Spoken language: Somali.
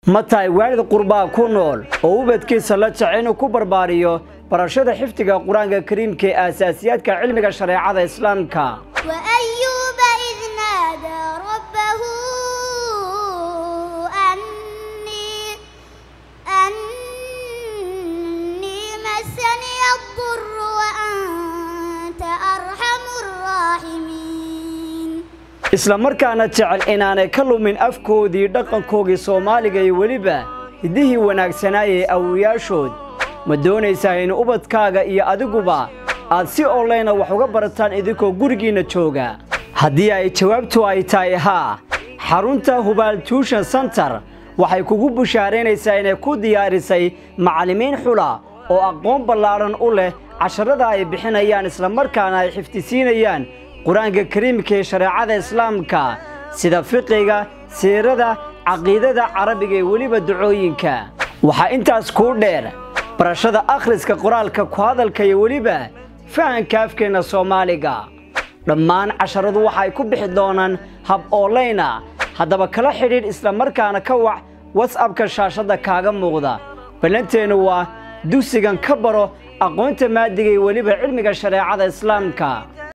ma tahay waalid qurbaa ku nool oo ubadkiisa la jecel inuu ku barbaariyo barashada xifdiga qur-aanka kariimka ee aasaasiyaadka cilmiga shareecada islaamka وأيوب إذ نادى ربه أني أني مسني الضر وأنت أرحم الراحمين isla markaana jecel inaanay ka lumin afkoodii dhaqankoogii soomaaliga iyo weliba hiddihii wanaagsanaayee awowayaashood ma doonaysaa in ubadkaaga iyo adiguba aad si onlayna wax uga barataan idinkoo gurigiinna jooga haddii ay jawaabtu ay tahay haa xarunta hubaal tuushan sentar waxay kugu bushaaraynaysaa inay ku diyaarisay macallimiin xula oo aqoon ballaadhan u leh casharada ay bixinayaan islamarkaana ay xifdisiinayaan qur-aanka kariimka ee shareecada islaamka sida fiqiga siirada caqiidada carabiga iyo weliba ducooyinka waxaa intaas kuu dheer barashada akhriska qoraalka ku hadalka iyo weliba fahanka afkeenna soomaaliga dhammaan casharadu waxa ay ku bixi doonaan hab oolayna haddaba kala xidhiidh islamarkaana ka wac wasabka shaashadda kaaga muuqda ballanteennu waa dugsigan ka baro aqoonta maadiga iyo weliba cilmiga shareecada islaamka